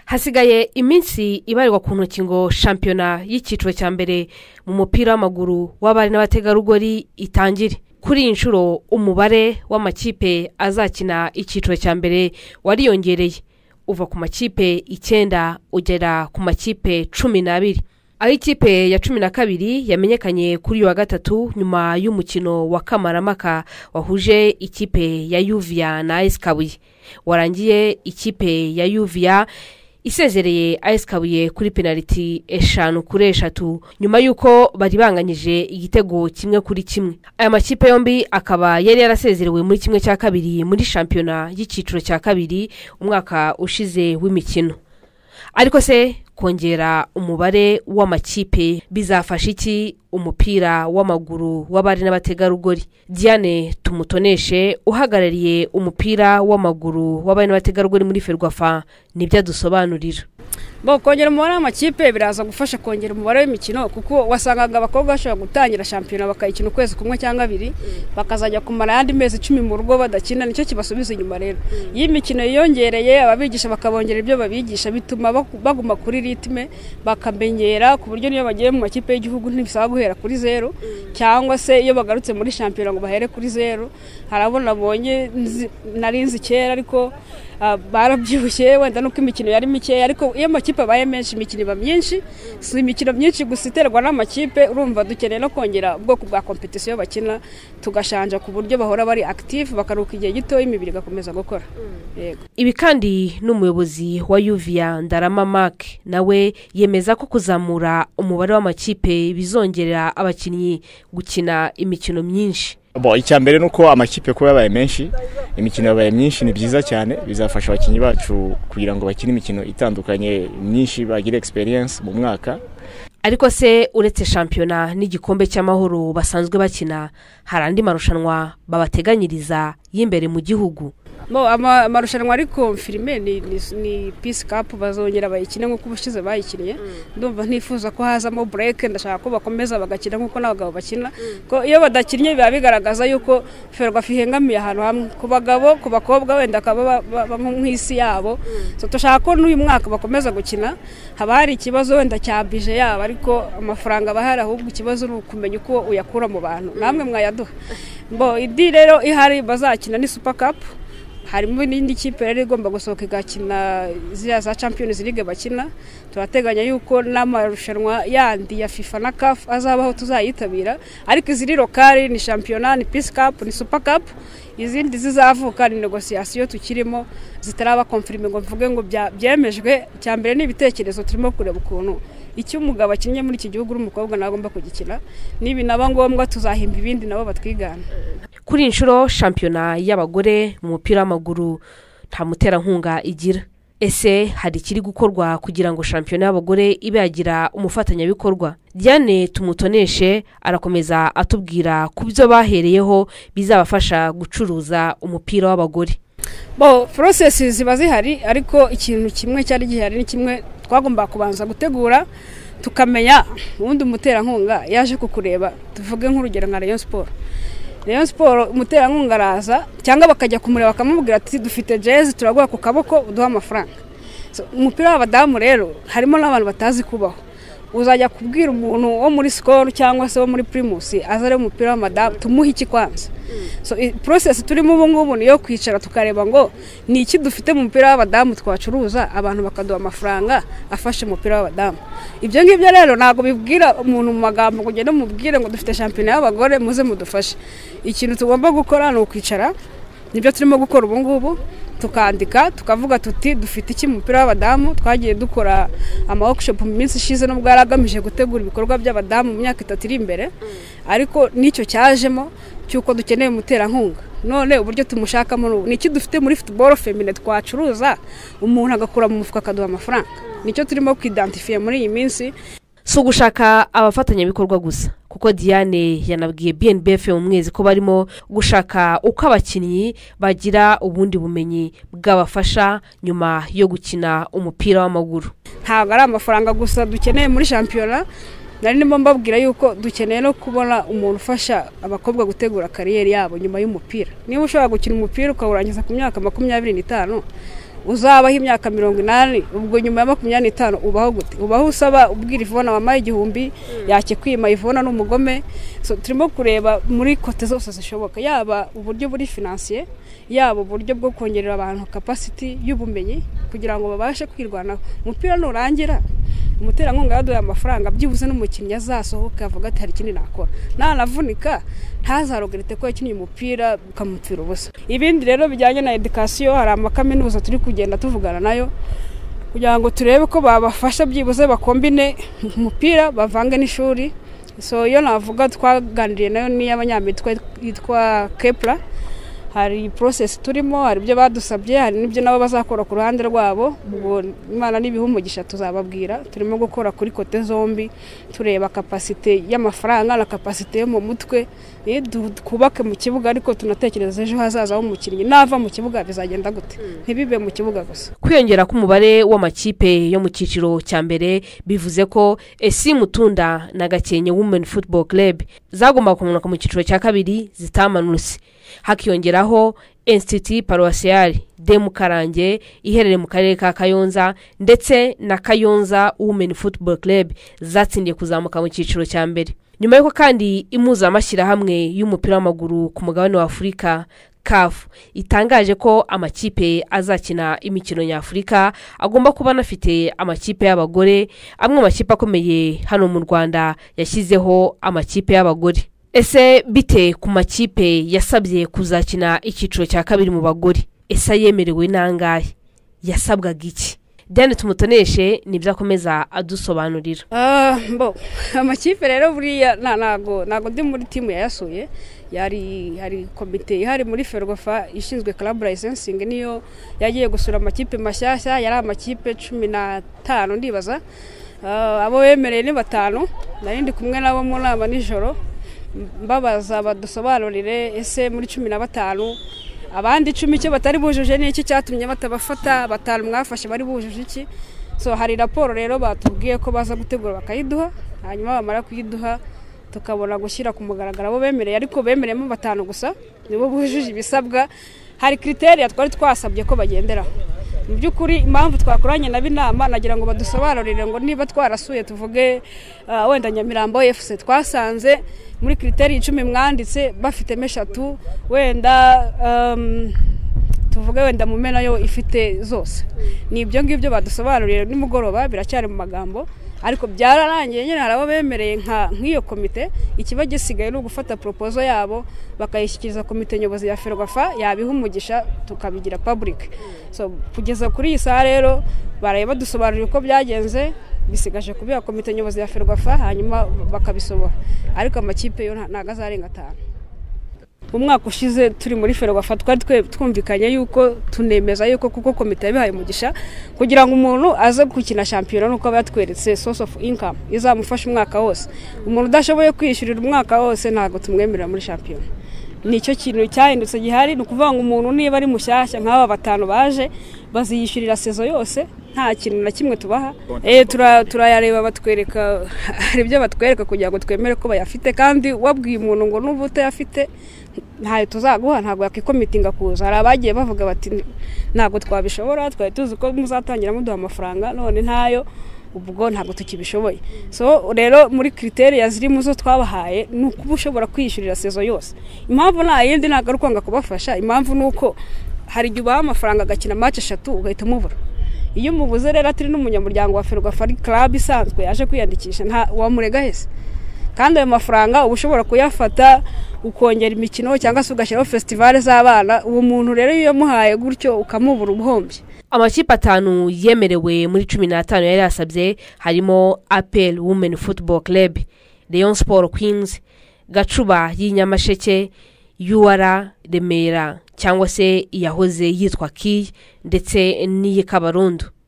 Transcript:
hasigaye iminsi ibarirwa ku ntoki ngo shampiyona y'icyiciro cya mbere mu mupira w'amaguru w'abari n'abategarugori itangire kuri iyi nshuro umubare w'amakipe azakina icyiciro cya mbere wariyongereye uva ku makipe icyenda ugera ku makipe cumi n'abiri aho ikipe ya cumi na kabiri yamenyekanye kuri uyu wa gatatu nyuma y'umukino wa kamaramaka wahuje ikipe ya yuviya na ayisi kabuye warangiye ikipe ya yuviya isezereye ayisi kabuye kuri penaliti eshanu kuri eshatu nyuma y'uko bari banganyije igitego kimwe kuri kimwe aya makipe yombi akaba yari yarasezerewe muri kimwe cya kabiri muri shampiyona y'icyiciro cya kabiri umwaka ushize w'imikino ariko se kongera umubare w'amakipe bizafasha iki umupira w'amaguru w'abari n'abategarugori diane tumutoneshe uhagarariye umupira w'amaguru w'abari n'abategarugori muri ferwafa nibyo adusobanurira kongera umubare w'amakipe biraza gufasha kongera umubare w'imikino kuko wasangaga abakobwa bashobora gutangira shampiyona bakayikina ukwezi kumwe cyangwa abiri bakazajya kumara ayandi mezi cumi mu rugo badakina nicyo kibasubiza inyuma rero iyo imikino yiyongereye ababigisha bakabongera ibyo babigisha bituma baguma kuri ritime bakamenyera ku buryo niyo bagiye mu makipe y'igihugu ntibisaba guhera kuri zeru cyangwa se iyo bagarutse muri shampiyona ngo bahere kuri zeru harabona abonye nari nzi kera ariko barabyibushye wenda nuko imikino yari mikeya ariko iyo amakipe abaye menshi imikino iba myinshi si imikino myinshi gusa iterwa n'amakipe urumva dukeneye no kongera ubwoko bwa kompetisiyo bakina tugashanja ku buryo bahora bari akitifu bakaruhuka igihe gitoya imibiri igakomeza gukora ibi kandi n'umuyobozi wa yuviya ndarama make nawe yemeza ko kuzamura umubare w'amakipe bizongerera abakinnyi gukina imikino myinshi icya mbere ni uko amakipe kuba yabaye menshi imikino yabaye myinshi ni byiza cyane bizafasha abakinnyi bacu kugira ngo bakine imikino itandukanye myinshi bagire egisperiyense mu mwaka ariko se uretse shampiyona n'igikombe cy'amahoro basanzwe bakina hari andi marushanwa babateganyiriza y'imbere mu gihugu amarushanwa ari konfirime ni pisi kapu bazongera bayikine nk'uko ubushize bayikinnye ndumva ntifuza ko hazamo bureke ndashaka ko bakomeza bagakina nk'uko n'abagabo bakina ko iyo badakinnye biba bigaragaza yuko ferwafa ihengamiye ahantu hamwe ku bagabo ku bakobwa wenda akaba nk'isi yabo dushaka ko n'uyu mwaka bakomeza gukina haba hari ikibazo wenda cya bije yabo ariko amafaranga aba hari ahubwo ikibazo ni ukumenya uko uyakura mu bantu namwe mwayaduha idi rero ihari bazakina ni supa kapu harimo n'indi kipe yari igomba gusohoka igakina ziriya za champions league bakina turateganya yuko n'amarushanwa yandi ya fifa na kafu azabaho tuzayitabira ariko iziri lokari ni shampiyona ni pisi kapu ni supa kapu izindi zizavuka ni negosiyasiyo tukirimo zitaraba komfirime ngo mvuge ngo byemejwe icya mbere ni ibitekerezo turimo kureba ukuntu icyo umugabo akinnye muri iki gihugu n'umukobwa nawe agomba kugikina nibi naba ngombwa tuzahimba ibindi nabo batwigana kuri iyi nshuro shampiyona y'abagore mu mupira w'amaguru nta muterankunga igira ese hari ikiri gukorwa kugira ngo shampiyona y'abagore ibe yagira umufatanyabikorwa diane tumutoneshe arakomeza atubwira ku byo bahereyeho bizabafasha gucuruza umupira w'abagore bo porosesi ziba zihari ariko ikintu kimwe cyari gihari ni kimwe twagomba kubanza gutegura tukamenya ubundi umuterankunga yaje kukureba tuvuge nk'urugero nka rayon siporo rayon siporo umuterankunga araza cyangwa bakajya kumureba bakamubwira ati dufite jezi turaguha ku kaboko uduha amafaranga umupira w'abadamu rero harimo n'abantu batazi kubaho uzajya kubwira umuntu wo muri sikoro cyangwa se wo muri pirimusi aza ari umupira w'amadamu tumuhe iki kwanza so porosesi turimo ubu ngubu ni iyo kwicara tukareba ngo ni iki dufite mu mupira w'abadamu twacuruza abantu bakaduha amafaranga afashe umupira w'abadamu ibyo ngibyo rero ntabwo bibwira umuntu mu magambo ngo ugende umubwire ngo dufite shampiyona y'abagore muze mudufashe ikintu tugomba gukora ni ukwicara nibyo turimo gukora ubu ngubu tukandika tukavuga tuti dufite iki mupira w'abadamu twagiye dukora amaworkshop mu minsi ishize n'ubwo yari agamije gutegura ibikorwa by'abadamu mu myaka itatu iri imbere ariko n'icyo cyajemo cy'uko dukeneye umuterankunga none uburyo tumushakamo ni iki dufite muri futuboro femine twacuruza umuntu agakura mu mufuka akaduha amafaranga nicyo turimo kwidantifiye muri iyi minsi si ugushaka abafatanyabikorwa gusa kuko diane yanabwiye bnbf mu mwezi ko barimo gushaka uko abakinnyi bagira ubundi bumenyi bwabafasha nyuma yo gukina umupira w'amaguru ntabwo ari amafaranga gusa dukeneye muri shampiyona nari ndimo mbabwira yuko dukeneye no kubona umuntu ufasha abakobwa gutegura kariyeri yabo nyuma y'umupira niba ushobora gukina umupira ukawurangiza ku myaka makumyabiri n'itanu uzabaho imyaka mirongo inani ubwo nyuma ya makumyabiri n'itanu ubaho gute ubaho usaba ubwira ivona wampaye igihumbi yakikwima ivona ni umugome So, turimo kureba muri kote zose zishoboka yaba uburyo buri finansiye yaba uburyo bwo kongerera abantu kapasiti y'ubumenyi kugira ngo babashe kwirwanaho umupira nurangira umuterankunga yaduhaye amafaranga byibuze n'umukinnyi azasohoka avuga ati hari ikindi nakora nanavunika ntazarogerete ko yakinnye umupira ukamupfira ubusa ibindi rero bijyanye na edikasiyo hari amakaminuza turi kugenda tuvugana nayo kugira ngo turebe ko babafasha byibuze bakombine umupira bavange n'ishuri so iyo navuga twaganiriye nayo n'iy'abanyamerika yitwa kepura hari porosesi turimo hari ibyo badusabye hari n'ibyo nabo bazakora ku ruhande rwabo ubwo imana n'ibiha umugisha tuzababwira turimo gukora kuri kote zombi tureba kapasite y'amafaranga na kapasite yo mu mutwe Ni du- twubake mu kibuga ariko tunatekereza ejo hazaza h'umukinnyi nava mu kibuga bizagenda gute ntibibe mu kibuga gusa kwiyongera k'umubare w'amakipe yo mu cyiciro cya mbere bivuze ko esi mutunda na gakenke women football club zagombaga kumanuka mu cyiciro cya kabiri zitamanutse hakiyongeraho institut paroisiyari de mukarange iherereye mu karere ka kayonza ndetse na kayonza women football club zatsindiye kuzamuka mu cyiciro cya mbere nyuma y'uko kandi impuzamashyirahamwe y'umupira w'amaguru ku mugabane wa afurika kafu itangaje ko amakipe azakina imikino nyafurika agomba kuba anafite amakipe y'abagore amwe mu makipe akomeye hano mu rwanda yashyizeho amakipe y'abagore ese bite ku makipe yasabye kuzakina icyiciro cya kabiri mu bagore ese yemerewe n'angahe yasabwaga iki diane tumutoneshe nibyo akomeza adusobanurira Ah, mbo amakipe rero buriya na- ntago ntago ndi muri timu yayasuye yari hari komite ihari muri ferwafa ishinzwe club licensing niyo yagiye gusura amakipe mashyashya yari amakipe cumi n'atanu ndibaza Ah, abo bemereye ni batanu nari ndi kumwe nabo mu nama nijoro mbabaza badusobanurire ese muri cumi na batanu abandi icumi icyo batari bujuje ni iki cyatumye batabafata batanu mwafashe bari bujuje iki so hari raporo rero batubwiye ko baza gutegura bakayiduha hanyuma bamara kuyiduha tukabona gushyira ku mugaragaro abo bemereye ariko bemereyemo batanu gusa nibo bujuje ibisabwa hari kriteriya twari twasabye ko bagenderaho mu by'ukuri impamvu twakoranye nabo inama nagira ngo badusobanurire ngo niba twarasuye tuvuge ah, wenda nyamirambo efuse twasanze muri kiriteri icumi mwanditse bafitemo eshatu wenda um, tuvuge wenda mume nayo ifite zose ni ibyo ngibyo badusobanurire nimugoroba biracyari mu magambo ariko byararangiye nyine hari abo bemereye nka nk'iyo komite ikiba gisigaye ni ugufata propozo yabo bakayishyikiriza komite nyobozi ya ferwafa yabiha umugisha tukabigira public so kugeza kuri iyi saha rero baraye badusobanurira uko byagenze bisigaje kubiha komite nyobozi ya ferwafa hanyuma bakabisohora ariko amakipe yo nta- ntago azarenga atanu umwaka ushize turi muri ferwafa twari twe- twumvikanye yuko tunemeza yuko kuko komite yabihaye umugisha kugira ngo umuntu aze gukina shampiyona nuko aba yatweretse source of income izamufasha umwaka wose umuntu udashoboye kwiyishyurira umwaka wose ntabwo tumwemerera muri shampiyona nicyo kintu cyahindutse gihari ni ukuvuga ngo umuntu niba ari mushyashya nk'aba batanu baje baziyishyurira sezo yose nta kintu na kimwe tubaha Eh, tura- turayareba batwereka hari ibyo batwereka kugira ngo twemere ko bayafite kandi wabwiye umuntu ngo n'ubu utayafite ntayo tuzaguha ntabwo yakikomitinga kuza hari abagiye bavuga bati ntabwo twabishobora twari tuzi ko muzatangira muduha amafaranga none ntayo ubwo ntabwo tukibishoboye so rero muri kriteriya ziri mu zo twabahaye ni ukuba ushobora kwiyishyurira sezo yose impamvu nta yindi ntabwo ari ukwanga kubafasha impamvu ni uko hari igihe ubaha amafaranga agakina match eshatu ugahita umubura iyo umubuze rero atari n'umunyamuryango wa ferwafa ari club isanzwe yaje kwiyandikisha nta wamurega hese kandi ayo mafaranga uba ushobora kuyafata ukongera imikino cyangwa se ugashyiraho fesitivale z'abana uwo muntu rero iyo uyamuhaye gutyo ukamubura ubuhombye amakipe atanu yemerewe muri cumi n'atanu yari yasabye harimo apel women football club leon sport queens gacuba y'inyamasheke ur remera cyangwa se iyahoze yitwa kiyi ndetse n'iy'i kabarondo